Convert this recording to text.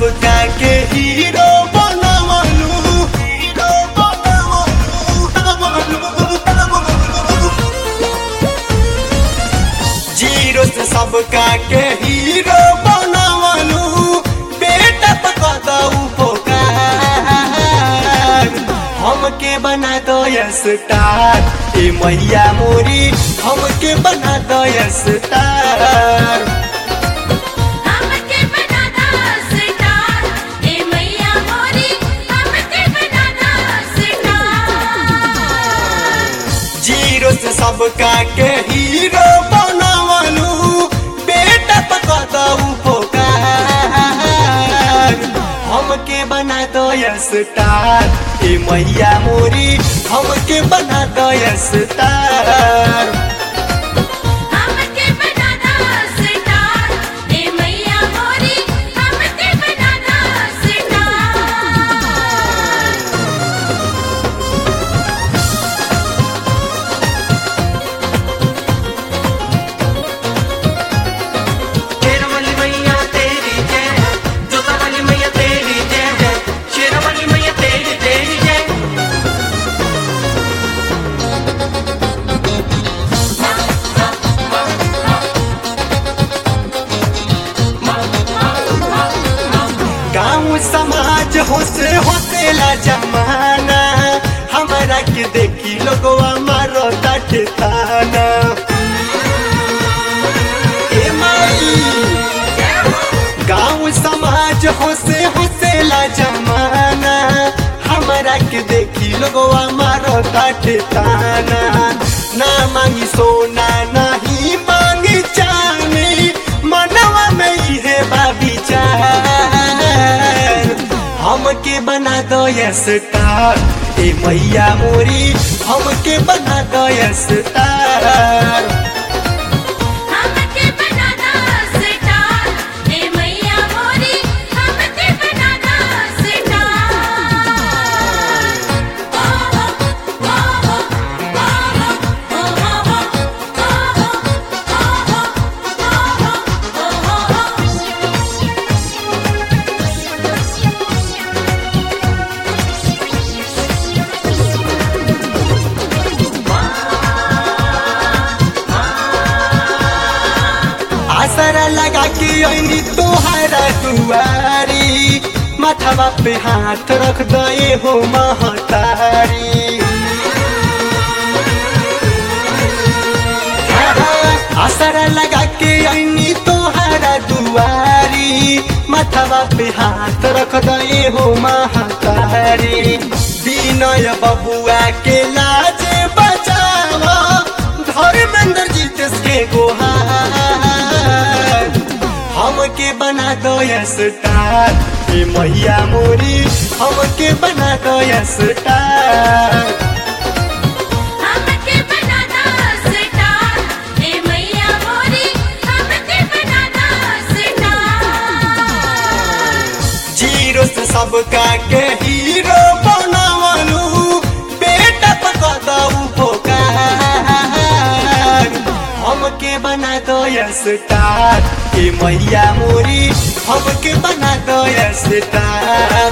सबका के हीरो बनवलू हीरो बनवलू बनवलू, बनवलू। जीरो से सबका के हीरो बनवलू बेटा पकड़ू पोकार हमके बना दो स्टार ए मैया मोरी हमके बना दो स्टार हमके बना दो स्टार ए मैया मोरी हमके बना दो स्टार जीरो से सबका के हीरो बनवलू बेटा पकड़ू पोकार हमके बना दो स्टार ए मैया मोरी हमके बना दो स्टार हमके बना दो स्टार ए मैया मोरी हमके बना दो स्टार शेरवाली मैया तेरी जय है जोता वाली मैया तेरी जय है शेरवाली मैया तेरी तेरी जय गाँव समाज होसे होसेला जमाना हमारा के देखी लोगवा मारो ताटे ताना ए माई गाँव समाज होसे होसेला जमाना हमारा के देखी लोगवा मारो ताटे ताना ना मांगी सोना नहीं मांगी चांदी मनवा में इहे बाबी चार हमके बना दो स्टार ए मैया मोरी हमके बना दो स्टार हमके बना दो स्टार ए मैया मोरी हमके बना दो स्टार ओ हो ओ हो ओ हो ओ हो ओ हो ओ हो आसरा लगा के अनी तोहरा दुआरी माथवा पे हाथ रख दे हो महतारी आसरा लगा के अनी तोहरा दुआरी माथवा पे हाथ रख दे हो महतारी विनय बबुआ के लाज बचावा धर्मेंद्र जी के गोहार हमके बना दो स्टार ए मैया मोरी हमके बना दो स्टार हमके बना दो स्टार ए मैया मोरी हमके बना दो स्टार जीरो से सबका के हीरो बनवलू बेटा पकड़ू पोकार हमके बना दो स्टार ए मैया मोरी हमके बना दो स्टार